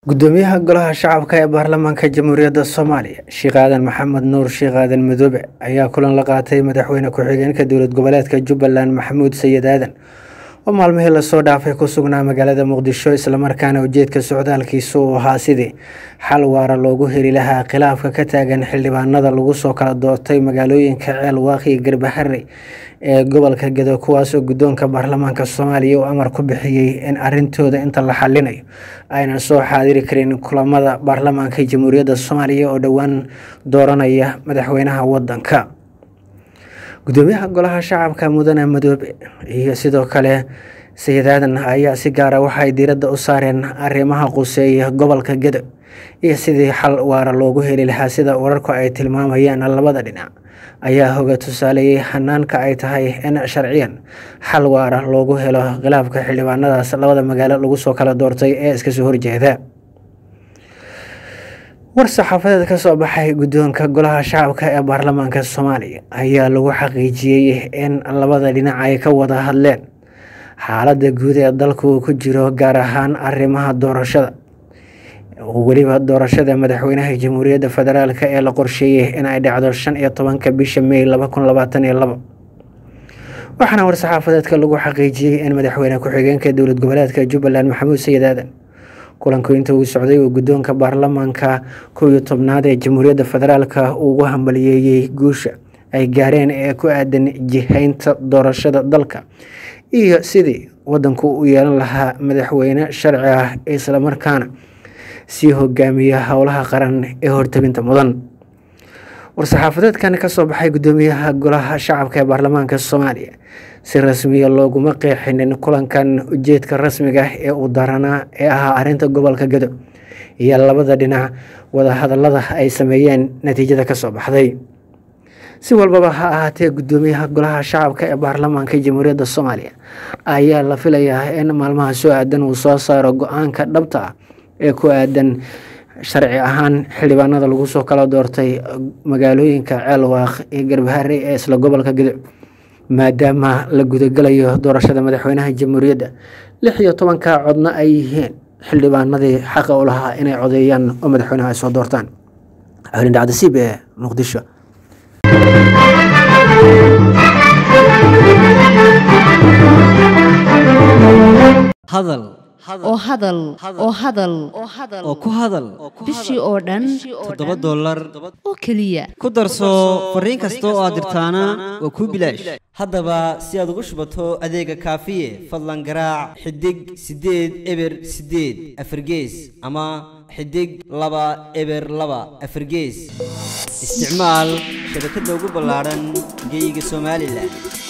gudoomiyaha golaha shacabka ee baarlamaanka jamhuuriyadda soomaaliya sheekh aadan maxamed nuur sheekh aadan madoobe ayaa kulan la qaatay madaxweyne ku-xigeenka dowlad goboleedka jubbaland maxamuud sayid aadan oo maalmihii lasoo dhaafay ku sugnaa magaalada muqdisho islamarkaana ujeedka socdaalkiisu uu ahaa sidii xal waara loogu heli lahaa khilaafka ka taagan xildhibaanada lagu soo kala doortay magaalooyinka ceel waaqi iyo garbaharey ee gobolka gedo kuwaasoo guddoonka baarlamaanka soomaaliya uu amar ku bixiyey in arintooda inta la xalinayo aynan soo xaadiri karin kulamada baarlamaanka jamhuuriyadda soomaaliya oo dhowaan dooranaya madaxweynaha wadanka gudoomiyaha golaha shacabka mudane madoobe iyo sidoo kale sayid aadan ayaa si gaara waxaay diiradda u saareen arrimaha quseeya gobolka gedo iyo sidii xal waara loogu heli lahaa sida wararku ay tilmaamayaan labada dhinac ayaa hoga tusaaleeyey hanaanka ay tahay in sharciyan xal waara loogu helo khilaafka xildhibaanadaas labada magaalo lagu soo kala doortay ee iska soo horjeeda war saxaafadeed ka soo baxay guddoonka golaha shacabka ee baarlamaanka soomaaliya ayaa lagu xaqiijiyey in labada dhinac ay ka wada hadleen xaaladda guud ee dalku ku jiro gaar ahaan arrimaha doorashada weliba doorashada madaxweynaha jamhuuriyadda federaalk ee la qorsheeyey in ay dhacdo shan iyo tobanka bisha may laba kun labaatan iyo labo waxaana war-saxaafadeedka lagu xaqiijiyey in madaxweyne ku-xigeenka dowlad goboleedka jubbaland maxamuud sayid aadan kulanku inta uu socday uu guddoonka baarlamaanka kow iyo tobnaad ee jamhuuriyadda federaalk ugu hambaliyeeyey guusha ay gaareen ee ku aadan jihaynta doorashada dalka iyo sidii wadanku u yeelan lahaa madaxweyne sharci ah islamarkaana sii hogaamiya howlaha qaran ee hortabinta mudan war-saxaafadeedkan kasoo baxay gudoomiyaha golaha shacabka ee baarlamaanka soomaaliya si rasmiya looguma qeexinin kulankan ujeedka rasmiga ah ee uu daranaa ee ahaa arinta gobolka gedo iyo labada dhinac wadahadalada ay sameeyeen natiijada kasoo baxday si walbaba ha ahaatee gudoomiyaha golaha shacabka ee baarlamaanka jamhuuriyadda soomaaliya ayaa la filayaa in maalmaha soo aadan uu soo saaro go-aanka dhabta ah ee ku aadan sharci ahaan xildhibaanada lagu soo kala doortay magaalooyinka ceelwaaq iyo garbaharey ee isla gobolka gedo maadaama la gudagalayo doorashada madaxweynaha jamhuuriyadda lix iyo tobanka codna ay yihiin xildhibaanadii xaqa u lahaa inay codeeyaan oo madaxweynaha ay soo doortaan xulin dhacdasiib ee muqdisho hadal oo hadal oo hadal oo ku hadal bishii oo dhan toddoba dollar oo keliya ku darso fariin kasta oo aad dirtaana waa kuu bilaash haddaba si aad ugu shubato adeega kaafiye fadlan garaac xidig siddeed eber siddeed afargees ama xidig laba eber laba afargees isticmaal shabakadda ugu ballaadhan geeyiga somalilan